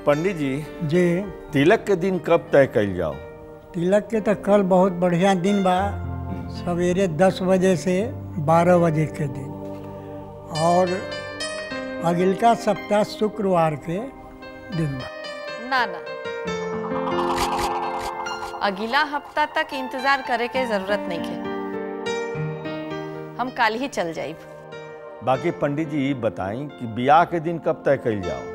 पंडित जी जे तिलक के दिन कब तय कइल जाओ तिलक के तो कल बहुत बढ़िया दिन बा सवेरे दस बजे से बारह बजे के दिन और अगिलका सप्ताह शुक्रवार के दिन बा ना ना अगला हफ्ता तक इंतजार करे के जरूरत नहीं है हम कल ही चल जाइब बाकी पंडित जी बताएं कि ब्याह के दिन कब तय कइल जाओ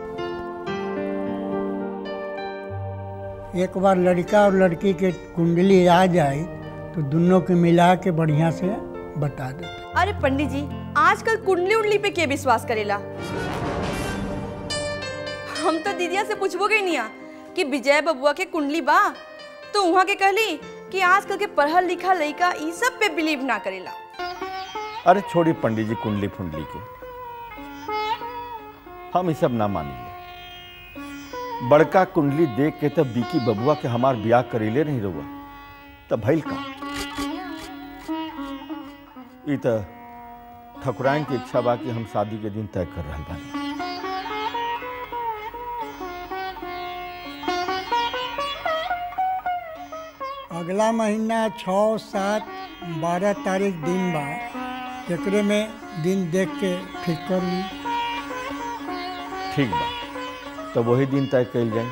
एक बार लड़का और लड़की के कुंडली आ जाए तो दोनों के मिला के बढ़िया से बता देते अरे पंडित जी आजकल कुंडली उंडली पे के विश्वास करेला हम तो दीदिया से पूछबो गई नहीं कि विजय बबुआ के कुंडली बा तो वहाँ के कहली कि आजकल के पढ़ल लिखा लड़का ई सब पे बिलीव ना करेला अरे छोड़ी पंडित जी कुंडली फुंडली के हम ये सब ना मानिले बड़का कुंडली देख के तब बीकी बबुआ के हमार ब्याह करीले नहीं रहुआ तब भइल का ई त ठकुराइन की इच्छा बा कि हम शादी के दिन तय कर रहल बानी अगला महीना छः सात बारह तारीख दिन बा एकरे में दिन देख के ठीक कर ली ठीक बा तो वही दिन तय कइल जाए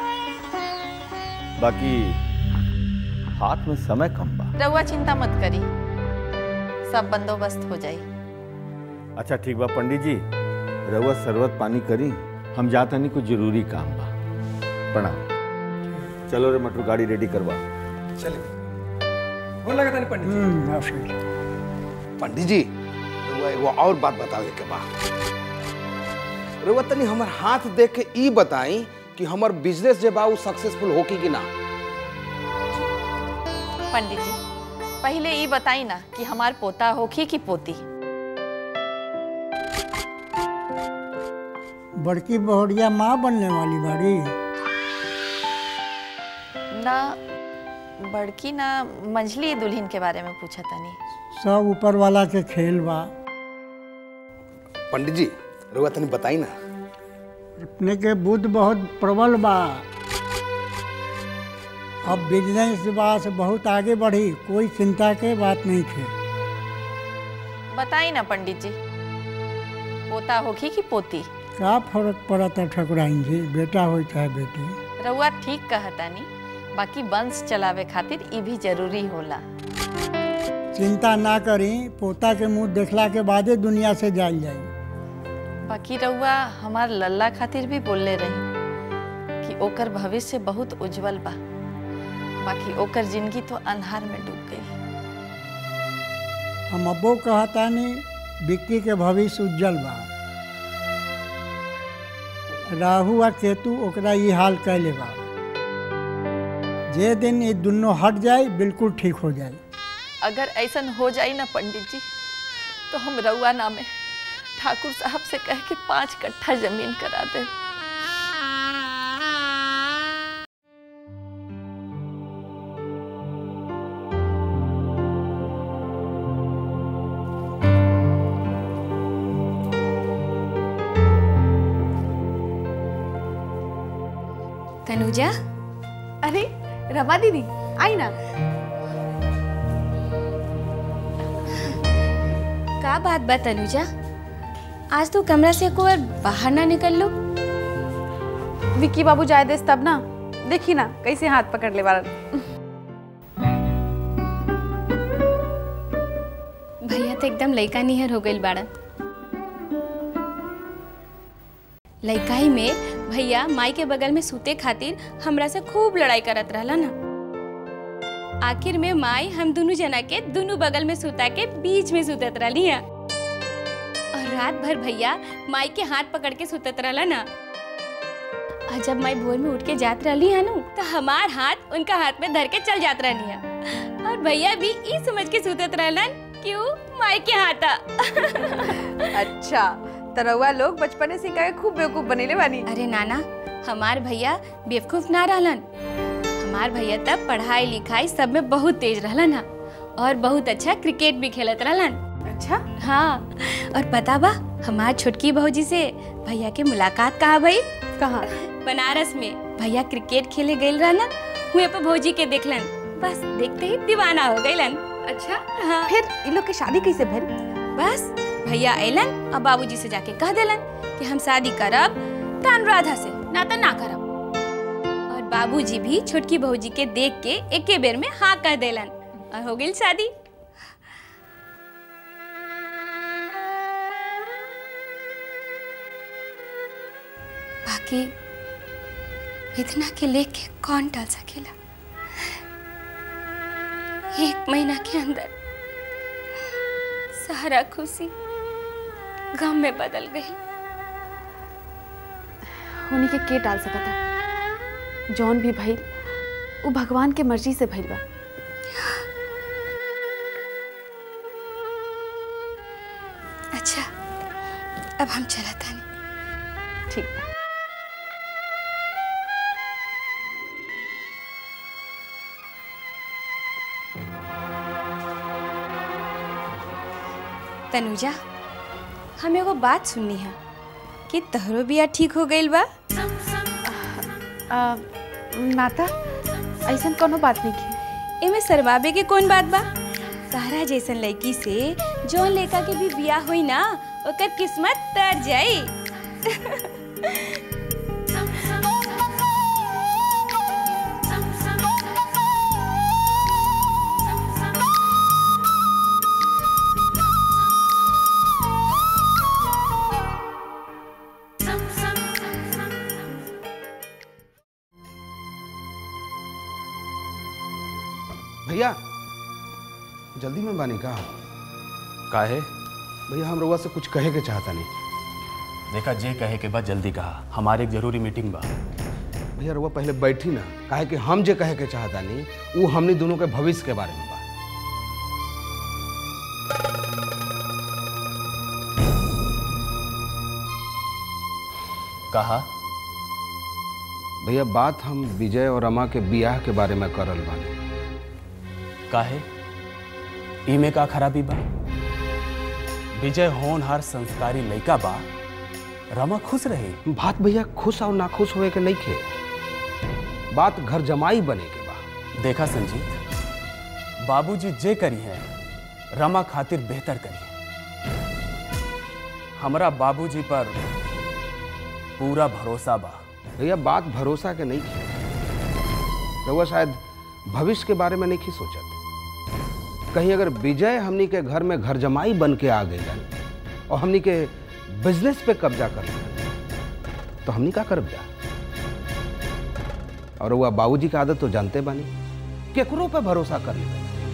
बाकी हाथ में समय कम बा रहुआ चिंता मत करी सब बंदोबस्त हो जाई अच्छा ठीक बा पंडित जी रउआ शरबत पानी करी हम जाता नहीं कुछ जरूरी काम बा प्रणाम चलो रे मटरू गाड़ी रेडी करवा चलिए हो लगा था पंडित जी हम्म, हाँ, फिर। पंडित जी रउआ एगो और बात बतावे के बा रउआ तनी हमर हाथ देख के ई बताई कि हमर बिजनेस जे बा उ सक्सेसफुल होकी कि ना पंडित जी पहले ये बताई ना कि हमार पोता होखी कि पोती बड़की बहुड़िया माँ बनने वाली बाड़ी ना बड़की ना मंझली दुल्हन के बारे में पूछा तनी सब ऊपर वाला के खेल बा पंडित जी रउआ तनी बताई ना अपने के बुद्ध बहुत प्रबल बा अब बिजनेस बा से बहुत आगे बढ़ी कोई चिंता के बात नहीं थे बताई ना पंडित जी पोता होखी कि पोती का फर्क पड़ा था ठकुराइन जी बेटा हो चाहे बेटी रउआ ठीक कहतानी बाकी वंश चलावे खातिर ई भी जरूरी होला चिंता ना करी पोता के मुंह देखला के बादे दुनिया से जाल जाई बाकी रउआ हमार लल्ला खातिर भी बोलले रही कि ओकर भविष्य बहुत उज्जवल बा बाकी ओकर जिंदगी तो अंधार में डूब गई हम अब्बो कहतानी विक्की के भविष्य उज्जवल बा राहु आ केतु ओकरा ई हाल कैले बा जे दिन ये दुनों हट जाए बिल्कुल ठीक हो जाए अगर ऐसन हो जाई ना पंडित जी तो हम रउआ नामे ठाकुर साहब से कह के पांच कट्ठा जमीन करा दे तनुजा अरे रमा दीदी आई ना का बात बा तनुजा आज तो कमरा से एको बार बाहर ना निकल लो विक्की बाबू जाए देस तब ना देखी ना कैसे हाथ पकड़ ले वाला भैया तो एकदम लइका निहर हो गइल बाड़न लइकाई में भैया माई के बगल में सूते खातिर हमरा से खूब लड़ाई करत रहला ना आखिर में माई हम दोनों जना के दोनों बगल में सुता के बीच में सुतत रहली है और रात भर भैया माई के हाथ पकड़ के सुतत रहला ना और जब माई भोर में उठ के जात रहली है ना तो हमार हाथ उनका हाथ में धर के चल जात रहली है और भैया भी ई समझ के सुतत रहलन क्यों माई के हाथा अच्छा तो रउआ लोग बचपने से कहे खूब बेवकूफ बनेले बानी अरे नाना हमार भैया बेवकूफ ना रहलन हमार भैया तब पढ़ाई लिखाई सब में बहुत तेज रहलन हा और बहुत अच्छा क्रिकेट भी खेलत रहलन अच्छा हाँ और पता बा हमार छोटकी बहू जी से भैया के मुलाकात कहाँ भई कहाँ बनारस में भैया क्रिकेट खेले गए रहलन हुए पे भौजी के देखलन बस देखते ही दीवाना हो गईलन अच्छा हाँ फिर इन लोग के शादी कैसे भइल बस भैया अलन और बाबूजी से जाके कह देलन कि हम शादी करब त अनुराधा से ना तो ना करब और बाबूजी भी छोटकी भौजी के देख के एके बेर में हाँ कह देलन और हो गई शादी बाकी इतना के लेके कौन टाल सकेला एक महीना के अंदर सारा खुशी गम में बदल गई उन्हीं के के टाल सकता था जौन भी भइल वो भगवान के मर्जी से भइल बा अच्छा अब हम चला था ठीक बा तनुजा हम एगो बात सुननी है कि तहरो बिया ठीक हो गईल बा आ, नाता ऐसा कोनो बात नहीं की एमे सरवाबे के कौन बात बा तारा जैसन लड़की से जौन लड़का के भी बियाह होई ना ओकर किस्मत तर जाई भैया जल्दी में बानी का काहे भैया हम रउआ से कुछ कहे के चाहता नहीं देखा जे कहे के बाद जल्दी कहा हमारे एक जरूरी मीटिंग बा भैया रउआ पहले बैठी ना काहे कि हम जे कहे के चाहता नहीं वो हमनी दोनों के भविष्य के बारे में बा कहा भैया बात हम विजय और रमा के बियाह के बारे में करल बानी काहे इमे का खराबी बा विजय होनहार संस्कारी लड़का बा रमा खुश रहे बात भैया खुश और नाखुश होए के नहीं खे बात घर जमाई बने के बा देखा संजीत बाबूजी जे करी है रमा खातिर बेहतर करी है हमरा बाबूजी पर पूरा भरोसा बा भैया बात भरोसा के नहीं खे रउआ शायद भविष्य के बारे में नहीं की सोचत कहीं अगर विजय हमनी के घर में घर जमाई बन के आ गई और हमनी के बिजनेस पे कब्जा कर लेलन, तो हमनी का करब जा और वह बाबूजी की आदत तो जानते बानी केकरो पे भरोसा कर ले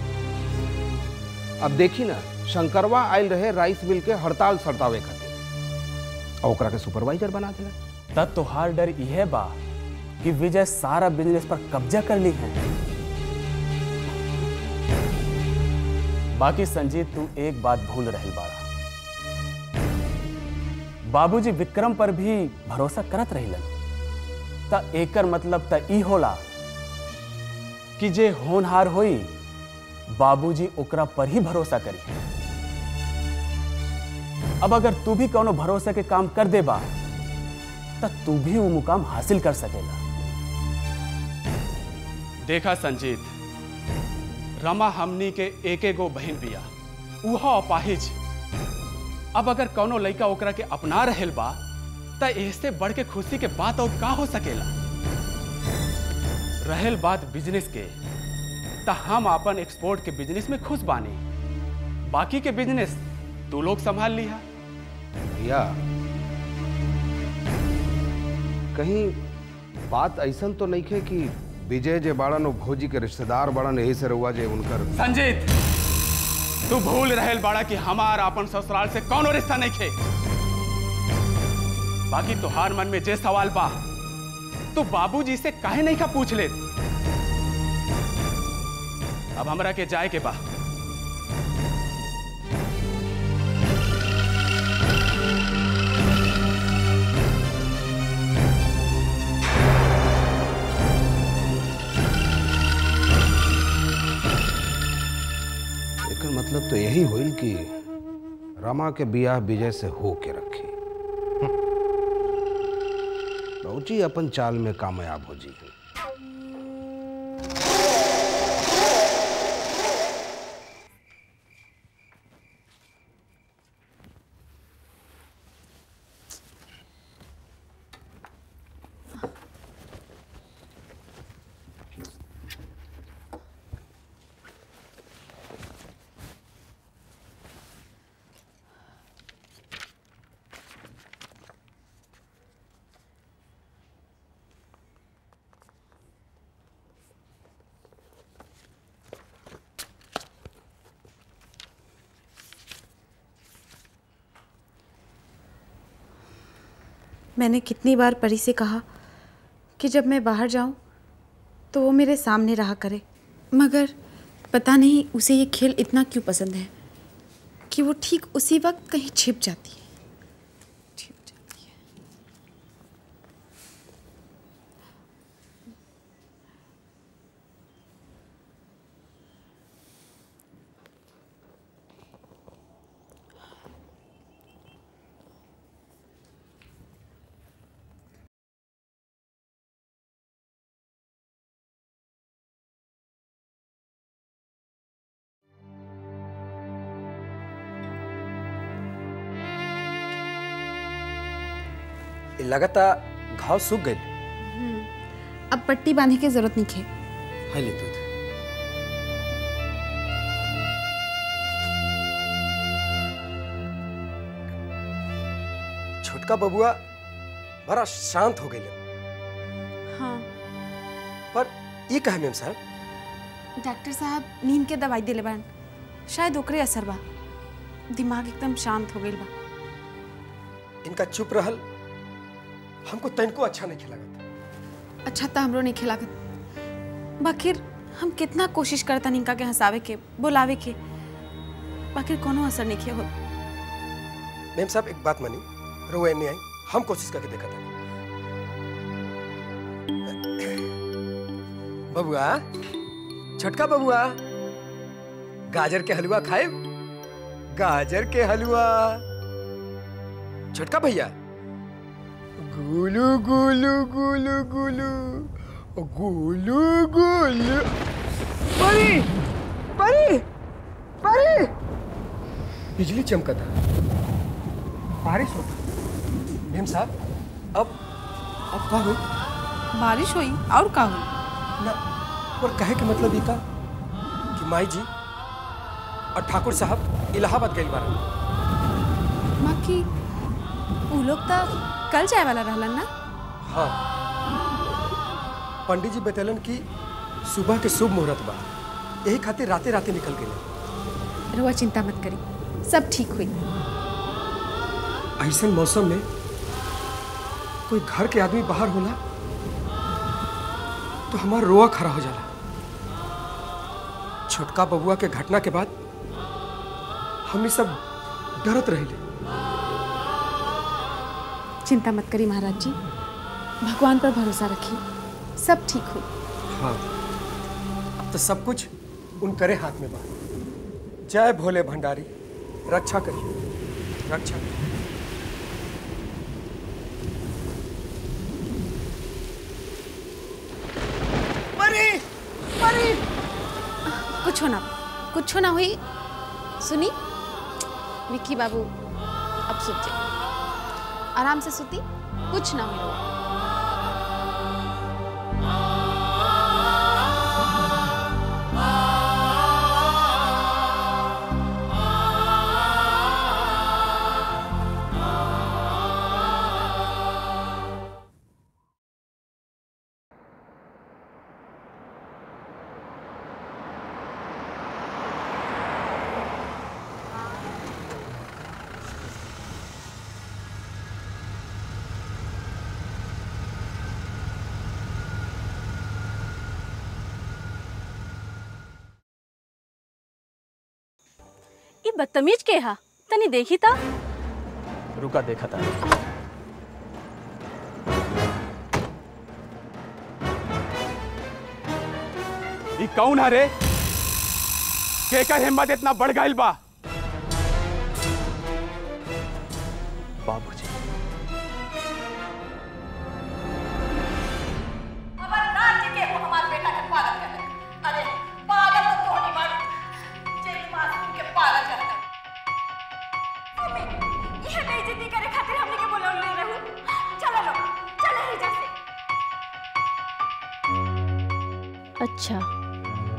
अब देखी ना शंकरवा आयल रहे राइस मिल के हड़ताल सड़तावे खातिर और ओकरा के सुपरवाइजर बना दिला तब तोहार डर यह बा कि विजय सारा बिजनेस पर कब्जा कर ली है बाकी संजीत तू एक बात भूल रही बाड़ा बाबूजी विक्रम पर भी भरोसा करत रहिलन त एकर मतलब त ई होला कि जे होनहार होई बाबूजी ओकरा पर ही भरोसा करी अब अगर तू भी कोनो भरोसे के काम कर दे बा त तू भी वो मुकाम हासिल कर सकेला देखा संजीत रमा हमनी के एके गो बहन बिया उहा अपाहिज अब अगर कौनो लड़का ओकरा के अपना रहल बा त इससे बढ़ के खुशी के बात और का हो सकेला रहल बात बिजनेस के त हम अपन एक्सपोर्ट के बिजनेस में खुश बानी बाकी के बिजनेस तू लोग संभाल लिहा भैया कहीं बात ऐसा तो नहीं है कि विजय जे बाड़न वो भौजी के रिश्तेदार बाड़न यही से रहुआ जे उनकर संजीत तू भूल रहल बाड़ा कि हमार अपन ससुराल से कौनो रिश्ता नहीं खे बाकी तुहार मन में जे सवाल बा तू बाबूजी से काहे नहीं का पूछ ले अब हमरा के जाए के बा एकर मतलब तो यही होइल कि रमा के बियाह विजय से हो के रखी बहुत जी अपन चाल में कामयाब हो जी मैंने कितनी बार परी से कहा कि जब मैं बाहर जाऊं तो वो मेरे सामने रहा करे मगर पता नहीं उसे ये खेल इतना क्यों पसंद है कि वो ठीक उसी वक्त कहीं छिप जाती है छिप जाती है लगता घाव सूख गए अब पट्टी बांधने की जरूरत नहीं है है ले दूध छोटका बबुआ बड़ा शांत हो गए हाँ पर ये कहे मेम साहब डॉक्टर साहब नींद के दवाई दिले बान शायद ओकरे असर बा दिमाग एकदम शांत हो गइल बा इनका चुप रहल हमको तनको अच्छा नहीं खिला अच्छा तो हमरो नहीं खिलागत बाकिर हम कितना कोशिश करता इनका के हंसावे के बुलावे के बाकिर कोनो असर नहीं किया हो मेम साहब एक बात मानी रोए नहीं आई हम कोशिश करके देखा था बबुआ छोटका बबुआ गाजर के हलवा खाए गाजर के हलवा छोटका भैया गुलू गुलू गुलू गुलू गुलू गुलू परी परी परी बिजली चमका था बारिश होता मेम साहब अब अब का हुई बारिश हुई और का हुई ना और कहे के मतलब ये था कि माई जी और ठाकुर साहब इलाहाबाद गए बारन बाकी उ लोग तो कल जाए वाला रहलन ना हाँ पंडित जी बतैलन कि सुबह के शुभ मुहूर्त बा यही खातिर राते राते निकल गए रुआ चिंता मत करी सब ठीक हुई ऐसा मौसम में कोई घर के आदमी बाहर होला तो हमारा रोआ खड़ा हो जाला छोटका बबुआ के घटना के बाद हमनी सब डरत रहिले चिंता मत करी महाराज जी भगवान पर भरोसा रखिए सब ठीक हो हाँ अब तो सब कुछ उन करे हाथ में बा जय भोले भंडारी रक्षा करिए रक्षा करिए परी परी कुछ ना कुछ ना हुई सुनी विक्की बाबू अब सुत जाए आराम से सुती कुछ ना हुई रोआ। ये बदतमीज के हा तनी देखी ता रुका देखा था ई कौन है रे केकर हिम्मत इतना बढ़ गई बा बाबूजी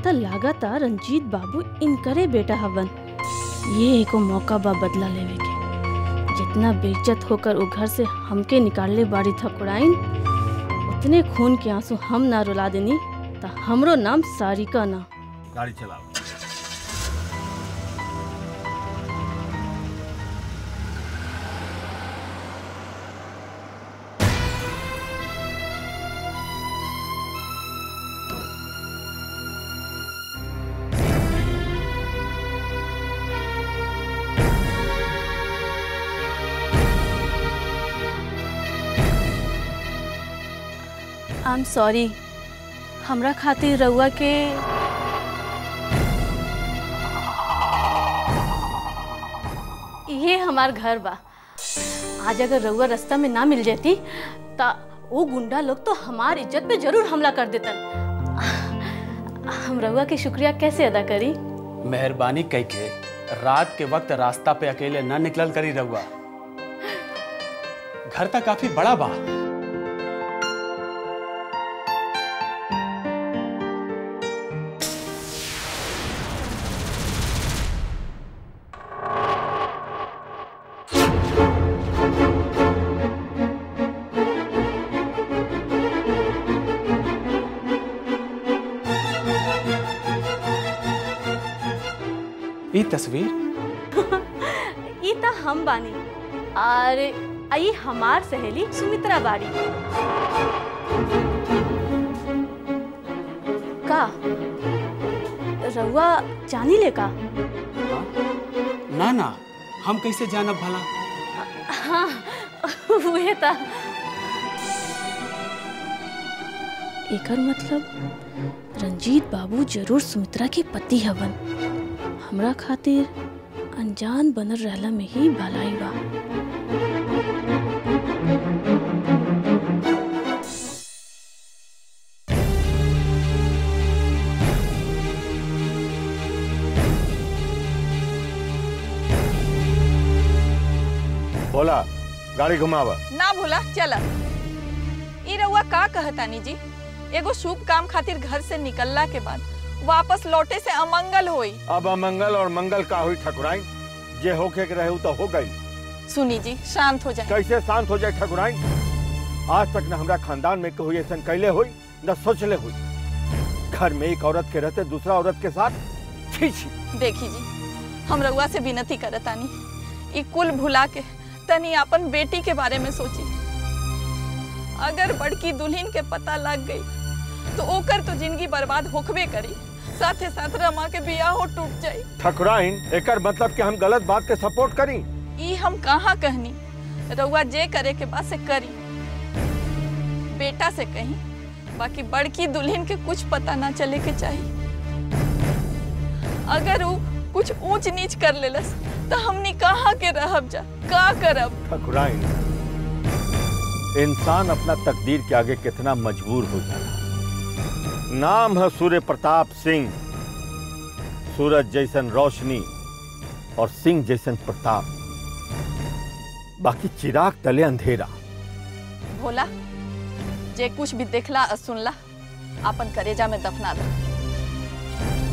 त लागता रंजीत बाबू इनकरे बेटा हवन ये एको मौका बा बदला लेवे के जितना बेइज्जत होकर वो घर से हमके निकालले बाड़ी ठकुराइन उतने खून के आंसू हम ना रुला देनी त हमरो नाम सारिका ना गाड़ी चलाओ आई एम सॉरी हमरा खातिर रउआ के ये हमार घर बा आज अगर रउआ रास्ता में ना मिल जाती ता वो गुंडा लोग तो हमार इज्जत पे जरूर हमला कर देतन हम रउआ के शुक्रिया कैसे अदा करी मेहरबानी कई के रात के वक्त रास्ता पे अकेले न निकलल करी रहुआ घर तक काफी बड़ा बा ई तस्वीर ई त हम बानी और आई हमार सहेली सुमित्रा बाड़ी का रउआ जानी ले का ना ना हम कैसे जानब भला हाँ उहे था एकर मतलब रंजीत बाबू जरूर सुमित्रा के पति हवन हमरा खातिर अनजान बनल रहला में ही भलाई बा बोला गाड़ी घुमावा ना भूला चला ई रउआ का कहतानी जी एगो शुभ काम खातिर घर से निकलला के बाद वापस लौटे से अमंगल होई अब अमंगल और मंगल का हुई ठकुराइन जे होके के रहे उ तो हो गई सुनी जी शांत हो जाए कैसे शांत हो जाए ठकुराइन आज तक न हमरा खानदान में कोई ऐसा कैले हुई न सोचले हुई घर में एक औरत के रहते दूसरा औरत के साथ छी छी देखी जी हम रउआ से विनती करतानी ई कुल भुला के तनी अपन बेटी के बारे में सोची अगर बड़की दुल्हन के पता लग गई तो ओकर तो जिंदगी बर्बाद होखबे करी साथे साथ रमा के बियाह हो टूट जाई ठकुराइन एकर मतलब कि हम गलत बात के सपोर्ट करी ई हम कहाँ कहनी रउआ जे करे के बाद से करी बेटा से कहीं बाकी बड़की दुल्हन के कुछ पता ना चले के चाहिए अगर वो कुछ ऊंच नीच कर लेलस तो हमनी कहाँ के रहब जा का करब ठकुराइन इंसान अपना तकदीर के आगे कितना मजबूर हो जाला नाम है सूर्य प्रताप सिंह सूरज जैसन रोशनी और सिंह जैसन प्रताप बाकी चिराग तले अंधेरा भोला जे कुछ भी देखला और सुनला अपन करेजा में दफना दो